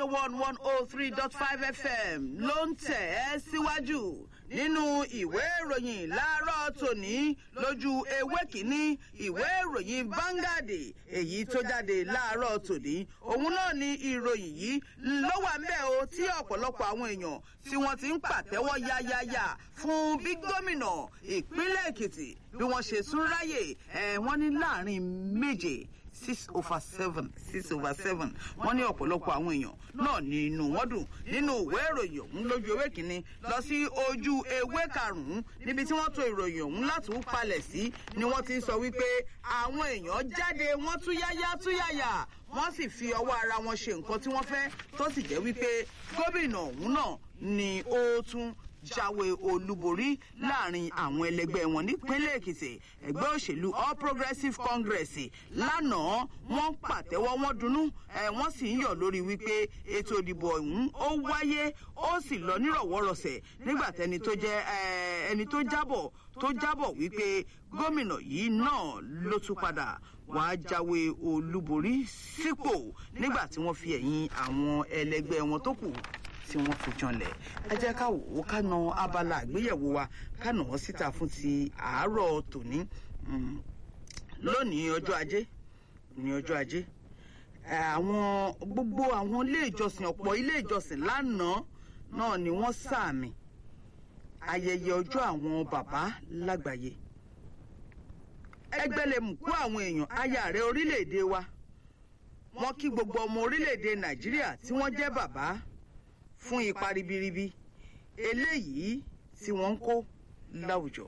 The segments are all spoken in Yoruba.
radio one one oh three dot five fm ló ń tẹ̀ ẹ́ síwájú nínú ìwé ìròyìn láàárọ̀ tòní lójú ewé kínní ìwé ìròyìn Vanguard èyí tó jáde láàárọ̀ tòní òun náà ni ìròyìn yìí ló wà ńbẹ̀ o tí ọ̀pọ̀lọpọ̀ àwọn èèyàn tí wọ́n ti ń pàtẹ́wọ́ yáyáyá fún bí gómìnà ìpínlẹ̀ Èkìtì bí wọ́n ṣe tún ráyè ẹ̀ wọ́n ní láàrin méje six over seven six over seven wọ́n ní ọ̀pọ̀lọpọ̀ àwọn èèyàn náà ní inú wọn dùn nínú ìwé ìròyìn ọ̀hún lójú ewé kínní lọ sí ojú ewé karùnún níbi tí wọ́n tò ìròyìn ọ̀hún láti ń palẹ̀ sí ni wọ́n ti ń sọ wípé àwọn èèyàn jáde wọ́n tún yáyá tún yáyà wọ́n sì fi ọwọ́ ara wọn ṣe nǹkan tí wọ́n fẹ́ tó sì jẹ́ wípé gómìnà ọ̀hún náà ni ó tún jáwé olúborí láàrin àwọn ẹlẹgbẹ́ wọn nípínlẹ̀ èkìtì ẹgbẹ́ òṣèlú all progressives congress lánàá wọ́n pàtẹ́wọ́ wọ́n dunnú ẹ̀ wọ́n sì ń yọ̀ lórí wípé ètò ìdìbò ọ̀hún ó wáyé ó sì lọ nírọ̀wọ́rọ̀sẹ̀ nígbà tẹni tó jẹ́ ẹni tó jábọ̀ tó jábọ̀ wípé gómìnà yìí náà ló tún padà wàá jáwé olúborí sípò nígbà tí wọ́n fi ẹ̀yìn àwọn ẹlẹgbẹ́ wọn tó kù tí wọ́n fi janlẹ̀ ẹ jẹ́ ká wò ó ká na abala àgbéyẹ̀wò wa ká nà wọ́n síta fún ti àárọ̀ tòní lónìí ọjọ́ ajé ní ọjọ́ ajé àwọn gbogbo àwọn ilé ìjọsìn ọ̀pọ̀ ilé ìjọsìn lánàá náà ni wọ́n sàmì ayẹyẹ ọjọ́ àwọn bàbá lágbàáyé ẹgbẹ́lẹ̀mùkú àwọn èèyàn aya ààrẹ orílẹ̀-èdè wa wọ́n kí gbogbo ọmọ orílẹ̀-èdè nàìjíríà tí wọ́n jẹ́ bàbá fún ipa ribiribi eléyìí tí wọ́n ń kó láwùjọ.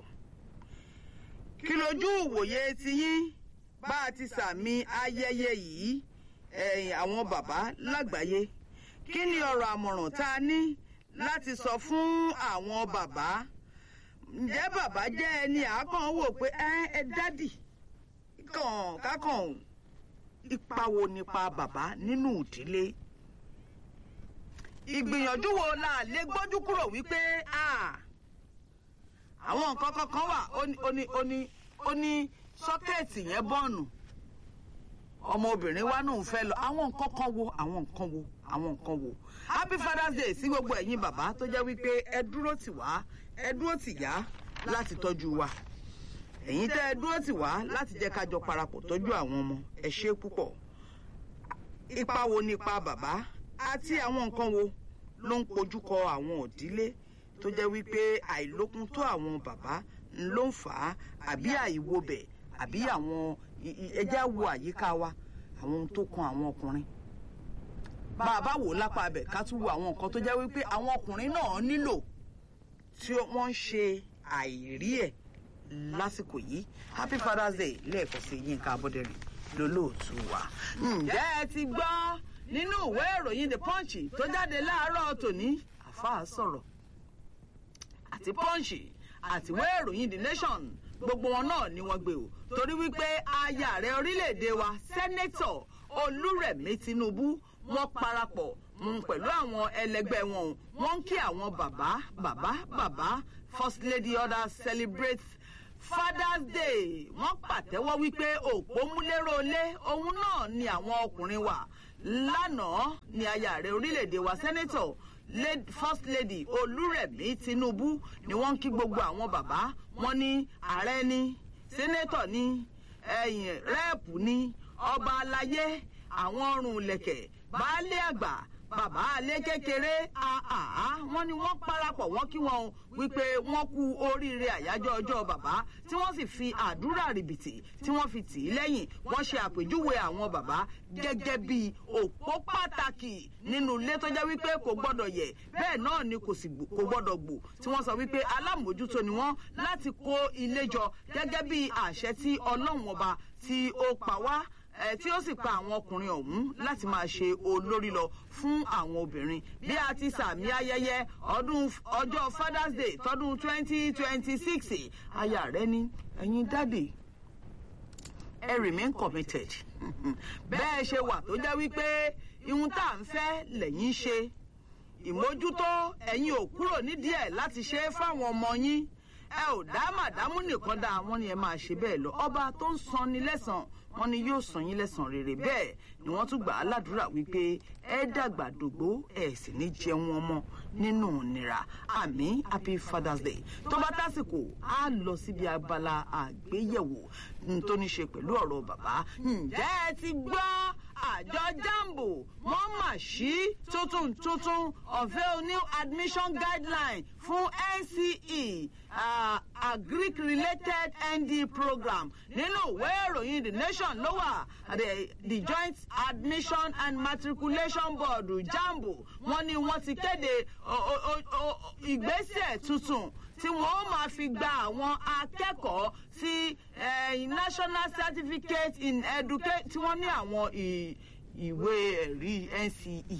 kí lójú ìwòye ti yín bá a ti sàmì ayẹyẹ yìí ẹ̀yìn àwọn bàbá lágbàáyé kí ni ọ̀rọ̀ àmọ̀ràn tá a ní láti sọ fún àwọn bàbá ǹjẹ́ bàbá jẹ́ ẹni àákàn wò pé ẹ ẹ dádì kàn kákàn ipa wo nípa bàbá nínú ìdílé ìgbìyànjú wo la lè gbójú kúrò wípé àwọn nǹkan kankan wà ó ní ó ní ó ní sọ́kẹ́ẹ̀tì yẹn bọ́ọ̀nù ọmọbìnrin wa náà ń fẹ́ lọ àwọn nǹkan kan wo àwọn nǹkan wo àwọn nǹkan wo happy father's day sí gbogbo ẹ̀yin bàbá tó jẹ́ wípé ẹ dúró tì wá ẹ dúró tì yá láti tọ́jú wa ẹ̀yin tẹ́ ẹ dúró tì wá láti jẹ́ ká jọ parapọ̀ tọ́jú àwọn ọmọ ẹ ṣé púpọ̀ ipa wo nípa bàbá àti àwọn nǹkan wo ló ń pojúkọ àwọn òdílé tó jẹ́ wípé àìlókun tó àwọn bàbá ló ń fà á àbí àìwobẹ̀ àbí àwọn ẹjẹ́ wo àyíká wa àwọn ohun tó kan àwọn ọkùnrin bàbá wò lápá abẹ ká tún wo àwọn nǹkan tó jẹ́ wípé àwọn ọkùnrin náà nílò tí wọ́n ń ṣe àìrí ẹ̀ lásìkò yìí happy father's day lẹ́ẹ̀kan sí Yínká Abọ́dẹ̀rìn lólóòtú wa ǹjẹ́ ẹ ti gbọ́ nínú ìwé ìròyìn the punch tó jáde láàárọ̀ tòní àfáà sọ̀rọ̀ àti punch àti ìwé ìròyìn the nation gbogbo wọn náà ni wọ́n gbé o torí wípé aya ààrẹ orílẹ̀-èdè wa sẹ́nẹ́tọ̀ olúrẹ̀mí tinubu wọ́n parapọ̀ pẹ̀lú àwọn ẹlẹgbẹ́ wọn wọ́n ń kí àwọn bàbá bàbá bàbá first lady order celebrate father's day wọ́n pàtẹ́wọ́ wípé òpó múlẹ́rọ̀ lé òun náà ni àwọn ọkùnrin wà lánàá ni aya ààrẹ orílẹ̀-èdè wa sẹ́nẹ́tọ̀ first lady olúrẹ̀mí tinubu ni wọ́n ń kí gbogbo àwọn bàbá wọn ní ààrẹ ní sẹ́nẹ́tọ̀ ní ẹ̀yìn rẹ́ẹ̀pù ní ọba aláyé àwọn ọrùn lẹ̀kẹ̀ baálé àgbà bàbá alẹ́ kékeré àhàhà wọ́n ní wọ́n parapọ̀ wọ́n kí wọn wípé wọ́n kú oríire àyájọ́ ọjọ́ bàbá tí wọ́n sì fi àdúrà rìbìtì tí wọ́n fi tì í lẹ́yìn wọ́n ṣe àpèjúwe àwọn bàbá gẹ́gẹ́ bí òpó pàtàkì nínú ilé tó jẹ́ wípé kò gbọ́dọ̀ yẹ̀ bẹ́ẹ̀ náà ni kò sì kò gbọ́dọ̀ gbò tí wọ́n sọ wípé alámòójútó ni wọ́n láti kó ilé jọ gẹ́gẹ́ bí àṣẹ tí ọlọ́run ọba tí ó pa wá ẹ tí ó sì pa àwọn ọkùnrin ọ̀hún láti máa ṣe olórí lọ fún àwọn obìnrin bí a ti sàmì ayẹyẹ ọdún ọjọ́ father's day tọdún twenty twenty six aya rẹ ní ẹ̀yin dáàdì ẹ remain committed bẹ́ẹ̀ ṣe wà tó jẹ́ wípé ihun tá à ń fẹ́ lẹ́yìn ṣe ìmójútó ẹ̀yin ò kúrò nídìí ẹ̀ láti ṣe é fáwọn ọmọ yín ẹ ò dá màdámù nìkan dá àwọn ni ẹ máa ṣe bẹ́ẹ̀ lọ ọba tó ń sanni lẹ́sàn wọ́n ní yóò san yín lẹ́san rere bẹ́ẹ̀ ni wọ́n tún gbà á ládùúrà wípé ẹ dàgbà dògbó ẹ sì ní jẹun ọmọ nínú ìnira àmì happy father's day tó bá tásìkò á lọ síbi abala àgbéyẹ̀wò tó ní ṣe pẹ̀lú ọ̀rọ̀ bàbá ǹjẹ́ ẹ ti gbọ́ àjọ jambo wọ́n mà sí tuntun tuntun unveil new admission guideline fún nce uh, agric related nd program nínú ìwé ìròyìn the nation ló wà the, the joint admission and matriculation board jambo wọ́n ní wọ́n ti kéde ìgbésẹ̀ tuntun tí wọ́n ó máa fi gba àwọn akẹ́kọ̀ọ́ sí national certificate in education tí wọ́n ní àwọn ìwé ẹ̀rí nce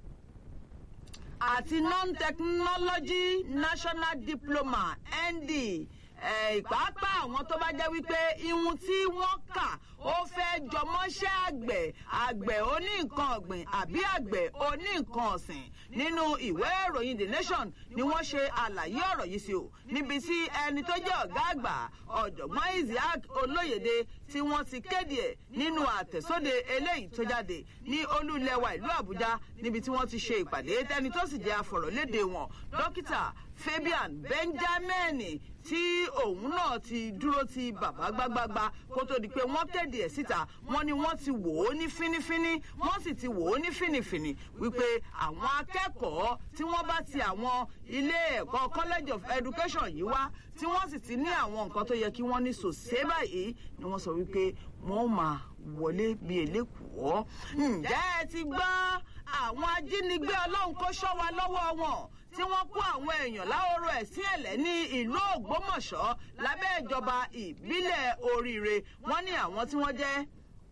àti non-technology national diploma nd ìpápá àwọn tó bá jẹ́ wípé ihun tí wọ́n kà ó fẹ́ jọmọ́ṣẹ́ àgbẹ̀ àgbẹ̀ oní nǹkan ọ̀gbìn àbí àgbẹ̀ oní nǹkan ọ̀sìn nínú ìwé ìròyìn the nation ni wọ́n ṣe àlàyé ọ̀rọ̀ yìí sí o níbi tí ẹni tó jẹ́ ọ̀gá àgbà ọ̀jọ̀gbọ́n isaac olóyèdè tí wọ́n ti kéde ẹ̀ nínú àtẹ̀sóde eléyìí tó jáde ní olúlẹ̀wà ìlú àbújá níbi tí wọ́n ti ṣe ìpàdé tẹni tó sì jẹ́ afọ̀rọ̀lédè wọn dókítà fabian benjamin tí òun náà ti dúró ti bàbá gbágbágbá kó tó di pé wọ́n kéde ẹ̀ síta wọ́n ní wọ́n ti wò ó ní fínífíní wọ́n sì ti wò ó ní fínífíní wípé àwọn akẹ́kọ̀ọ́ tí wọ́n bá ti àwọn ilé ẹ̀kọ́ college of education yìí wá tí wọ́n sì ti ní àwọn nǹkan tó yẹ kí wọ́n ní sòsé báyìí ni wọ́n sọ wípé wọ́n máa wọlé bí elékùọ́ ǹjẹ́ ẹ ti gbọ́ àwọn ajínigbé ọlọ́run kó ṣọ́ wa lọ́wọ́ wọn tí wọ́n kó àwọn èèyàn láhoro ẹ̀sìn ẹ̀lẹ́ ní ìlú ògbómọ̀ṣọ́ lábẹ́ ìjọba ìbílẹ̀ oríire wọ́n ní àwọn tí wọ́n jẹ́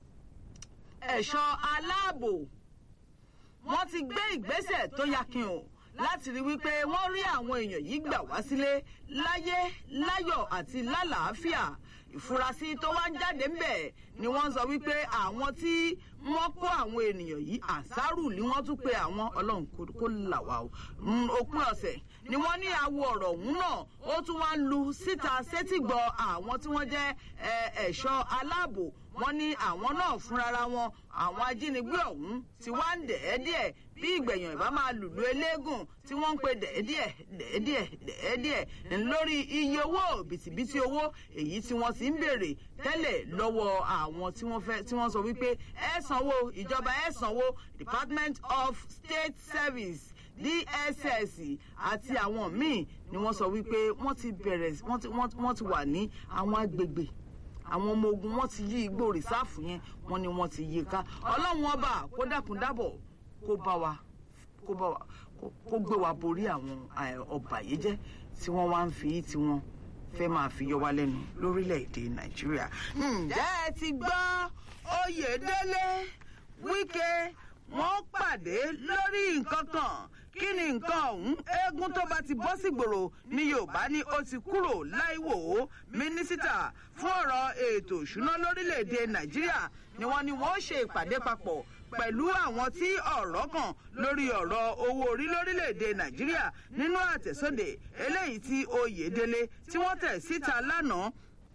ẹ̀ṣọ́ aláàbò wọ́n ti gbé ìgbésẹ̀ tó yakin o láti rí wípé wọ́n rí àwọn èèyàn yìí gbà wá sílé láyé láyọ̀ àti lálàáfíà ìfurasí tó wá ń jáde ń bẹ̀ ni wọ́n sọ wípé àwọn tí wọ́n kó àwọn ènìyàn yìí àṣàrù ni wọ́n tún pe àwọn ọlọ́run kó là wá o òpin ọ̀sẹ̀ ni wọ́n ní àwọ ọ̀rọ̀ ọ̀hún náà ó tún wá ń lu síta sétìgbọ́ àwọn tí wọ́n jẹ́ ẹ̀ṣọ́ aláàbò wọ́n ní àwọn náà fúnra wọn àwọn ajínigbé ọ̀hún ti wá ń dẹ̀ẹ́díẹ̀ bí ìgbẹ̀yàn ìbá máa lùlù eléégún tí wọ́n ń pe dẹ̀ẹ́díẹ̀ dẹ̀ẹ́díẹ̀ dẹ̀ẹ́díẹ̀ lórí iye owó bìtìbìtì owó èyí tí wọ́n ti ń béèrè tẹ́lẹ̀ lọ́wọ́ àwọn tí wọ́n fẹ́ tí wọ́n sọ wípé ẹ sanwó ìjọba ẹ sanwó department of state service dss àti àwọn míì ni wọ́n sọ wípé wọ́n ti bẹ̀rẹ̀ wọ́n ti wà ní àwọn agbègbè àwọn ọmọ ogun wọn ti yí igbó rìsáàfù yẹn wọn ni wọn ti yí ká ọlọ́run ọba kó dákun dábọ̀ kó bá wa kó bá wa kó gbé wa borí àwọn ọba yìí jẹ́ tí wọ́n wá ń fi tí wọ́n fẹ́ máa fi yọ wá lẹ́nu lórílẹ̀‐èdè nàìjíríà. ǹjẹ́ ẹ ti gbọ́ oyèdélé wíkẹ́ wọ́n pàdé lórí nǹkan kan kí ni nǹkan ọ̀hún eégún tó bá ti bọ́ sí gbòòrò ní yorùbá ní ó ti kúrò láìwò ó mínísítà fún ọ̀rọ̀ ètò ìṣúná lórílẹ̀‐èdè nàìjíríà ni wọ́n ní wọ́n ṣe ìpàdé papọ̀ pẹ̀lú àwọn tí ọ̀rọ̀ kàn lórí ọ̀rọ̀ owó orí lórílẹ̀‐èdè nàìjíríà nínú àtẹ̀sóde eléyìí tí oyèdélé tí wọ́n tẹ̀ síta lánàá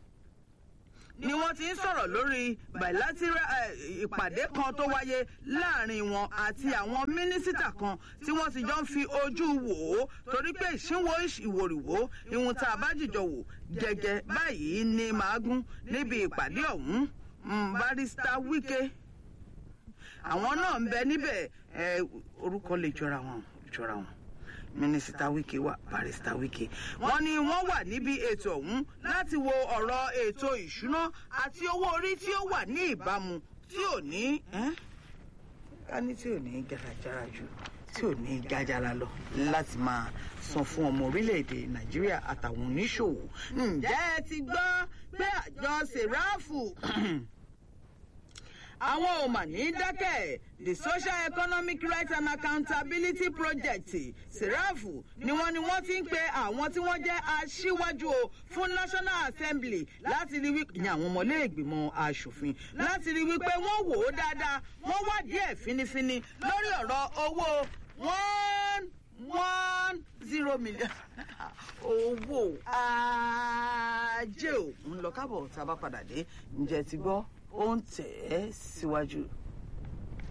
ni wọ́n ti ń sọ̀rọ̀ lórí bilateral ìpàdé kan tó wáyé láàrin wọn àti àwọn mínísítà kan tí wọ́n ti jọ ń fi ojú wò ó torí pé ìṣínwó ìwòrìwò ìhun tá a bá jìjọ wò gẹ́gẹ́ báyìí ni màágún níbi ìpàdé ọ̀hún barista wike àwọn náà ń bẹ níbẹ̀ orúkọ lè jọra wọn jọra wọn mínísítà wike wà barista wike wọn ni wọn wà níbi ètò ọhún láti wo ọrọ ètò ìṣúná àti owó orí tí ó wà ní ìbámu tí ò ní ká ní tí ò ní garajara jù tí ò ní gájára lọ láti máa san fún ọmọ orílẹ̀-èdè nàìjíríà àtàwọn oníṣòwò ǹjẹ́ ẹ ti gbọ́ pé àjọ sèráàfù àwọn ò mà ní dákẹ́ the social economic rights and accountability project serafu ni wọ́n ni wọ́n ti ń pe àwọn tí wọ́n jẹ́ aṣíwájú o fún national assembly láti rí wípé ní àwọn ọmọlẹ́gbìmọ̀ asòfin láti rí wípé wọ́n wò ó dáadáa wọ́n wá díẹ̀ finifini lórí ọ̀rọ̀ owó one one zero million owó ajé ò ń lọ kábọ̀ tá a bá padà dé ǹjẹ́ ti gbọ́ ó ń tẹ̀ ẹ́ síwájú.